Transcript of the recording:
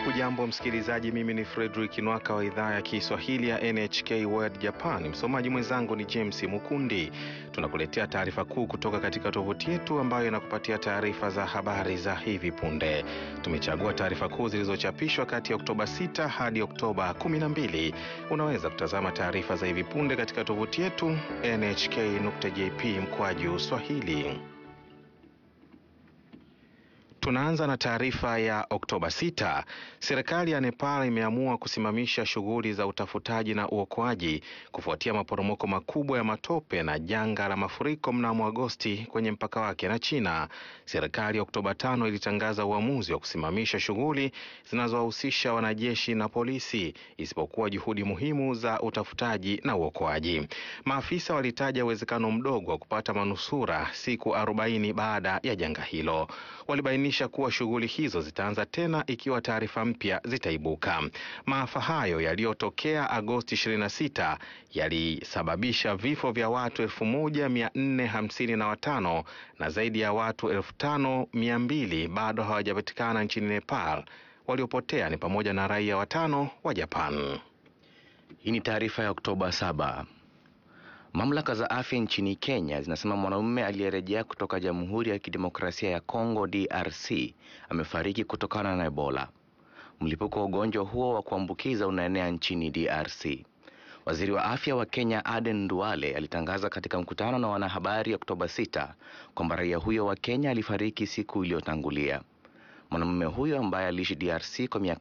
Hujambo msikilizaji, mimi ni Fredrick Nwaka wa idhaa ya Kiswahili ya NHK World Japan. Msomaji mwenzangu ni James Mukundi. Tunakuletea taarifa kuu kutoka katika tovuti yetu ambayo inakupatia taarifa za habari za hivi punde. Tumechagua taarifa kuu zilizochapishwa kati ya Oktoba 6 hadi Oktoba 12. Unaweza kutazama taarifa za hivi punde katika tovuti yetu nhk.jp mkwaju swahili. Tunaanza na taarifa ya Oktoba 6. Serikali ya Nepal imeamua kusimamisha shughuli za utafutaji na uokoaji kufuatia maporomoko makubwa ya matope na janga la mafuriko mnamo Agosti kwenye mpaka wake na China. Serikali ya Oktoba 5 ilitangaza uamuzi wa kusimamisha shughuli zinazowahusisha wanajeshi na polisi isipokuwa juhudi muhimu za utafutaji na uokoaji. Maafisa walitaja uwezekano mdogo wa kupata manusura siku 40 baada ya janga hilo. Walibainisha kuwa shughuli hizo zitaanza tena ikiwa taarifa mpya zitaibuka. Maafa hayo yaliyotokea Agosti 26 yalisababisha vifo vya watu 1455 na zaidi ya watu 5200 bado hawajapatikana nchini Nepal. Waliopotea ni pamoja na raia watano wa Japan. Hii ni taarifa ya Oktoba 7. Mamlaka za afya nchini Kenya zinasema mwanamume aliyerejea kutoka Jamhuri ya Kidemokrasia ya Kongo DRC amefariki kutokana na Ebola. Mlipuko wa ugonjwa huo wa kuambukiza unaenea nchini DRC. Waziri wa afya wa Kenya Aden Duale alitangaza katika mkutano na wanahabari Oktoba 6 kwamba raia huyo wa Kenya alifariki siku iliyotangulia. Mwanamume huyo ambaye aliishi DRC kwa miaka